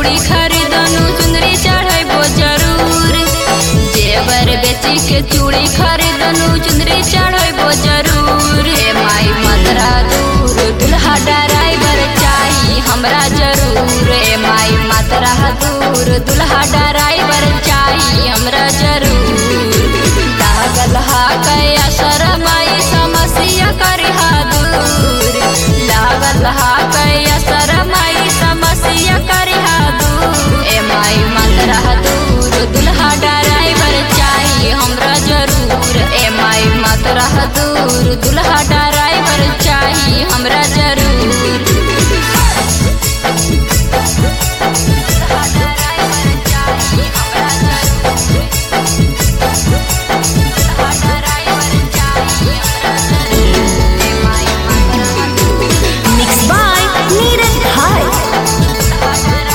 चूड़ी खरीदनु चुंदरी चढ़ैबो जरूर जेवर बेची के चूड़ी खरीदनु चुंदरी चढ़ैबो जरूर हे माई मतरा दूर दुल्हा ड्राइवर चाही हमरा जरूर हे माई मतरा दूर दुल्हा ड्राइवर चाही हमरा जरूर लागल हा कया शरमाई समस्या करिहा दूर लागल हा कया शरमाई समस्या करिहा दूर ए माई मतरा दूर दुल्हा ड्राइवर चाही हमरा जरूर ए माई मतरा दूर दुल्हा ड्राइवर चाही हमरा जरूर Mixed by Neeraj Bhai.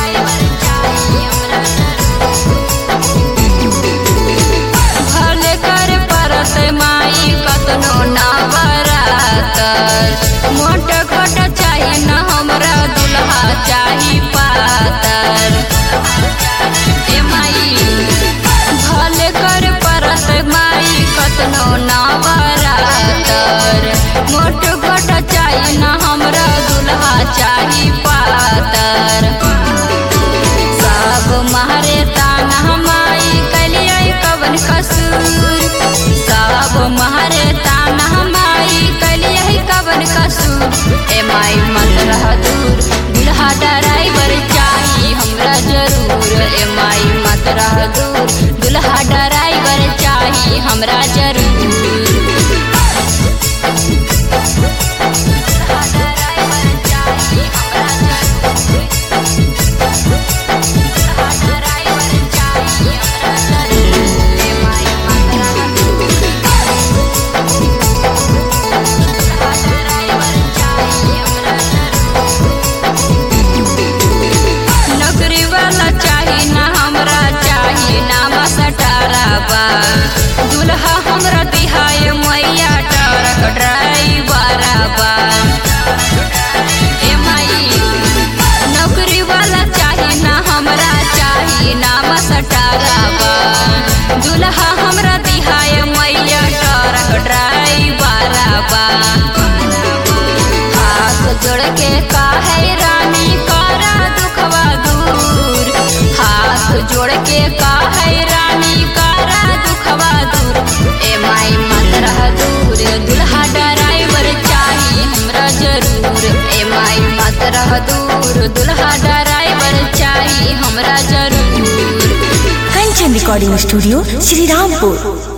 भले कर परत माई कतनो ना बरातर मोट खोट चाही न हमरा दुल्हा चाही पातर ए माई भले कर परत माई कतनो ना बरातर मोट खोट चाही न हमरा दुल्हा चाही पातर सब मारे ताना माई कलियै कवन कसूर सब मारे ताना माई कलियै कवन कसूर ए माई मत रह दूर दुल्हा ड्राइवर चाही हमरा जरूर ए माई मत रह दूर दुल्हा ड्राइवर चाही हमरा जरूर नौकरी वाला चाही ना हमरा चाही नाम सटारा बा दुल्हा हमरा दिहाय मैया ट्रक ड्राइवर बा ए माई नौकरी वाला चाही ना हमरा चाही नाम सटारा बा दुल्हा हमरा दिहाय मैया ट्रक ड्राइवर बा हाथ जोड़ के काहे रानी करा दुखवा दूर हाथ जोड़ के काहे रानी करा दुखवा दूर ए माई मत रह दूर दुल्हा ड्राइवर चाही हमरा जरूर ए माई मत रह दूर दुल्हा ड्राइवर चाही हमरा जरूर Kanchan Recording Studio, Sri Rampur.